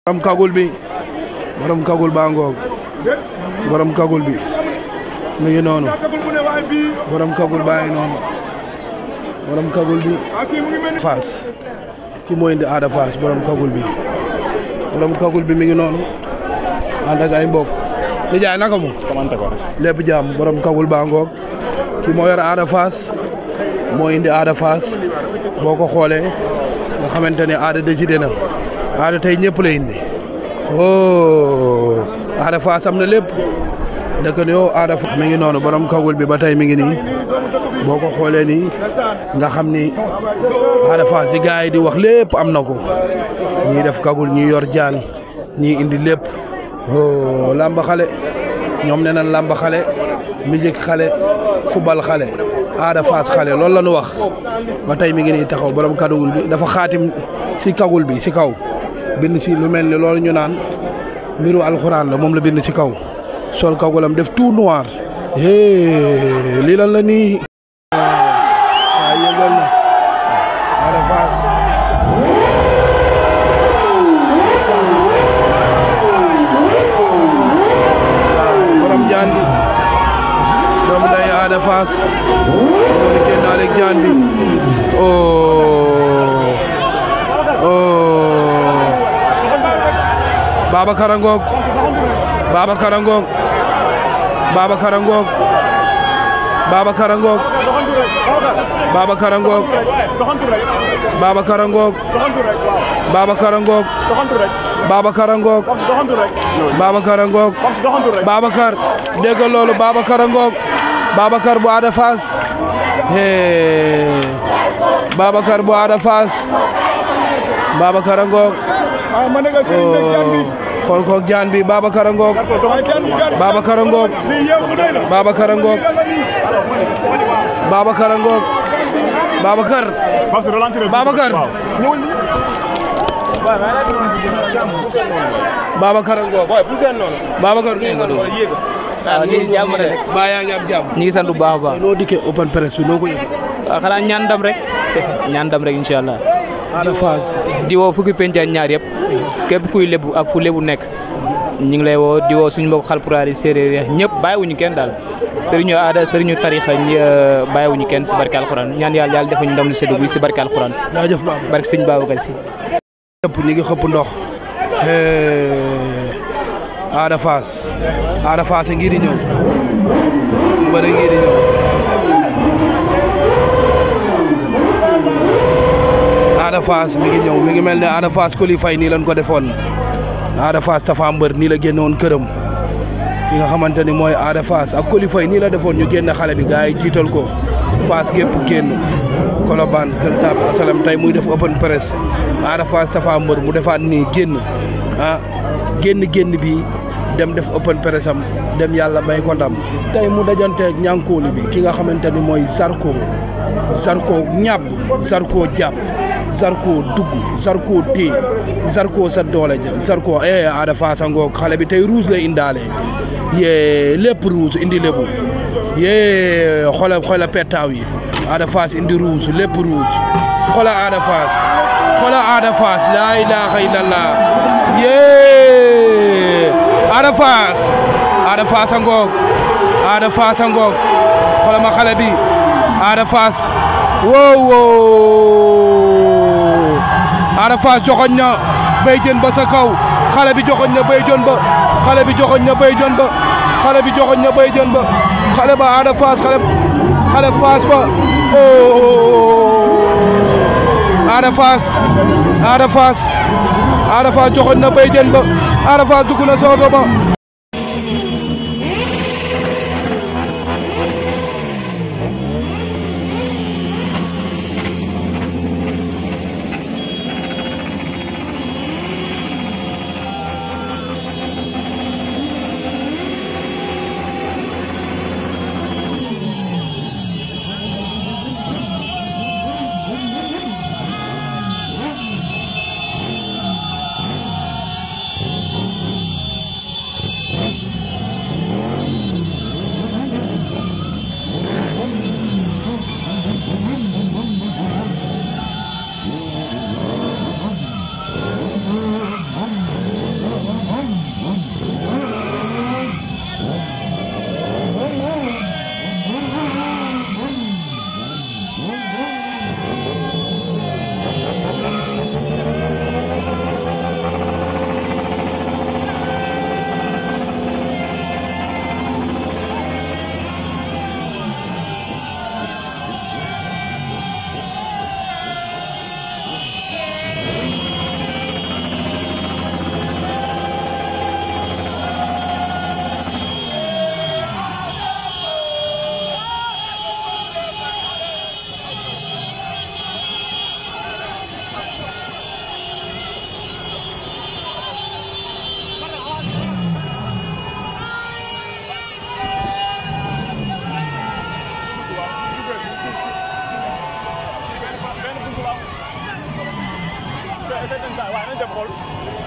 borom kagul bi borom kagul baa ngoog borom kagul bi mi ngi noonu borom kagul baa ngi noonu borom kagul bi Fass ki moo indi Ada Fass borom kagul bi borom kagul bi mi ngi noonu ànd ak ay mbokk di jaay naka mu lépp jàmm borom kagul baa ngoog ki moo yor Ada Fass moo indi Ada Fass boo ko xoolee nga xamante ne Ada décidé na Ada tey ñëpp la indi oh Ada Fass am na lépp dëkk ne yow Ada Fass mi ngi noonu borom kagul bi ba tey mi ngi nii boo ko xoolee nii nga xam ni Ada Fass yi gars yi di wax lépp am na ko ñii def kagul ñii yor jaan ñii indi lépp oh lamba xale ñoom nee nañ lamba xale musique xale football xale Ada Fass xale loolu la ñu wax ba tey mi ngi nii taxaw borom kagul bi dafa xaatim si kagul bi si kaw bind si lu mel ni loolu ñu naan mbiru alxuraan la moom la bind si kaw sol kagulam def tout noir hee lii lan la nii waa yëngal na Ada Fass borom jaan bi doom day Ada Fass noonu génnaale ak jaan bi oh oh Babacar a ngoog Babacar a ngoog Babacar a ngoog Babacar a ngoog Babacar a ngoog Babacar a ngoog Babacar a ngoog Babacar a ngoog Babacar a ngoog Babacar dégg loolu Babacar a ngoog Babacar bu Ada Fass hee Babacar bu Ada Fass Babacar a ngoog xool ko jaan bi Babacar a ngoog Babacar a ngoog Babacar a ngoog Babacar a ngoog Babacar Babacar Babacar a ngoog Babacar nuyu nga doon waaw ñu ngi jàmm rek baa yaa ngi am jàmm ñu ngi sant bu baax a baax noo dikkee open press bi noo ko yëg waaw xanaa ñaan ndam rek ñaan ndam rek incha allah Ada Fass di woo fukki penc ak ñaar yëpp képp kuy lebu ak fu lebu nekk ñu ngi lay woo di woo suñu mbokk xalpulaar yi séeréer yi ñëpp bàyyiwuñu kenn daal sëriñu aada sëriñu tarixa ñi bàyyiwuñu kenn si barke alxuraan ñaan yàlla yàlla defuñu ndam lu seddu guy si barke alxuraan jaajëf Baba barke sëñ Babacar si ñëpp ñi ngi xëpp ndox Ada Fass Ada Fass ngi di ñëw mbëre ngi di ñëw Ada Fass mi ngi ñëw mi ngi mel ne Ada Fass Coly Faye nii lañ ko defoon Ada Fass Tapha Mbeur nii la génnoon këram ki nga xamante ni mooy Ada Fass ak Coly Faye nii la defoon ñu génn xale bi gars yi jiital ko Fass gépp génn Colobane Gueule Tapée Asalem tey muy def open press Ada Fass Tapha Mbeur mu defaat nii génn ah génn génn bi dem def open press am dem yàlla may ko ndam tey mu dajanteeg ñànkooli bi ki nga xamante ni mooy Zarko Zarko ñàbb Zarko jàpp Zarko dugg Zarko téye Zarko sa doole ja Zarko eh Ada Fass a ngoog xale bi tey rouge lay indaale yee lépp rouge indi lépp yee xola xola pettaaw yi Ada Fass indi rouge lépp rouge xola Ada Fass xola Ada Fass laa ilaaha illallah yee Ada Fass Ada Fass a ngoog Ada Fass a ngoog xola ma xale bi Ada Fass wow wow Ada Fass joxoñ na béy jën ba sa kaw xale bi joxoñ na béy jën ba xale bi joxoñ na béy jën ba xale bi joxoñ na béy jën ba xale ba Ada Fass xale xale Fass ba oh Ada Fass Ada Fass Ada Fass joxoñ na béy jën ba Ada Fass dugg na sa oto ba waaye nañ dem xool